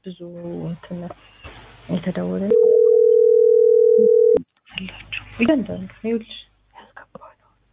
ብዙ እንትን የተደወለ አላቸው እያንዳንዱ ይኸውልሽ ያስገባዋል።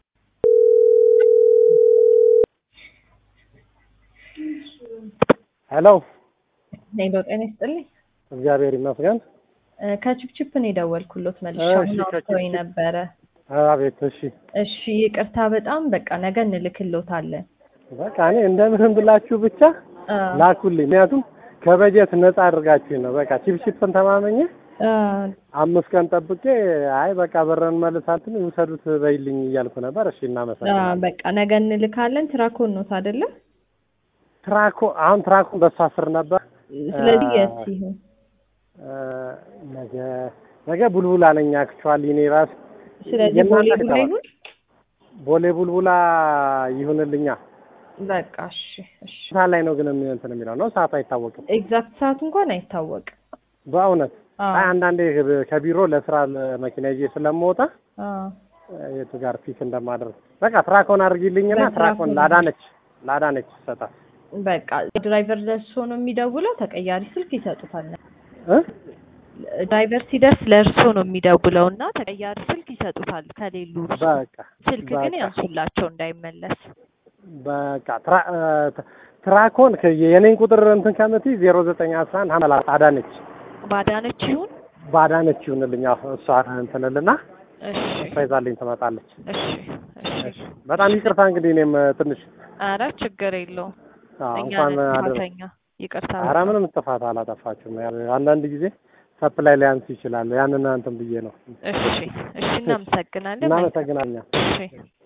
ሄሎ ሄሎ ጤና ይስጥልኝ። እግዚአብሔር ይመስገን። እ ከችፕችፕ ነው የደወልኩሎት መልሼ እሺ፣ አሁን አውጥቶኝ ከችፕችፕ። ነበረ። አቤት። እሺ እሺ ይቅርታ በጣም በቃ ነገ እንልክሎታለን። በቃ እኔ እንደምንም ብላችሁ ብቻ አ ላኩልኝ። ምክንያቱም ከበጀት ነፃ አድርጋችሁኝ ነው። በቃ ቺፕቺፕን ተማመኘ አ አምስት ቀን ጠብቄ አይ በቃ በረን መልሳትን ይውሰዱት በይልኝ እያልኩ ነበር። እሺ አ እናመሰግናለን። በቃ ነገ እንልካለን። ትራኮን ኖት አይደለ? ትራኮ አሁን ትራኮን በሷ ስር ነበር። ስለዚህ አ- የት ይሁን እ፣ ነገ ነገ ቡልቡላ ነኝ አክቹዋሊ እኔ ራስ ስለዚህ የእናንተ ቦሌ ከተማ ቡላ ይሁን። ቦሌ ቡልቡላ ይሁንልኛ። በቃ እሺ እሺ። ሰዓት ላይ ነው ግን የሚ- እንትን የሚለው ነው ሰዓቱ አይታወቅም። ኤግዛክት ሰዓቱ እንኳን አይታወቅም። በእውነት አ አይ አንዳንዴ ከቢሮ ለስራ ለመኪና ይዤ ስለምወጣ አ የቱ ጋር ፒክ እንደማደርግ በቃ ትራኮን አድርጊልኝና በትራኮን ትራኮን ላዳነች ላዳነች ይሰጣል በቃ ድራይቨር ደርሶ ነው የሚደውለው። ተቀያሪ ስልክ ይሰጡታል። እ ድራይቨር ሲደርስ ለእርሶ ነው የሚደውለው እና ተቀያሪ ስልክ ይሰጡታል። ከሌሉ እርሶ በቃ ስልክ ግን በቃ ያንሱላቸው እንዳይመለስ። በቃ ትራ እ፣ ትራኮን ከ- የኔን ቁጥር እንትን ከምትይ ዜሮ ዘጠኝ አስራ አንድ ሀመላ አዳነች ባዳነች ይሁን። ባዳነች ይሁንልኝ አዎ፣ እሷ እንትንልና እሺ እሷ ይዛልኝ ትመጣለች። እሺ እሺ። በጣም ይቅርታ እንግዲህ እኔም ትንሽ አረ ችግር የለውም። አዎ፣ እኛ እንኳን ነን አደረ ጥፋተኛ። ይቅርታ ኧረ ምንም ጥፋት አላጠፋችሁም። ያው አንዳንድ ጊዜ ሰፕላይ ሊያንስ ይችላል። ያንን እንትን ብዬ ነው። እሺ እሺ። እናመሰግናለን። እናመሰግናለን። እሺ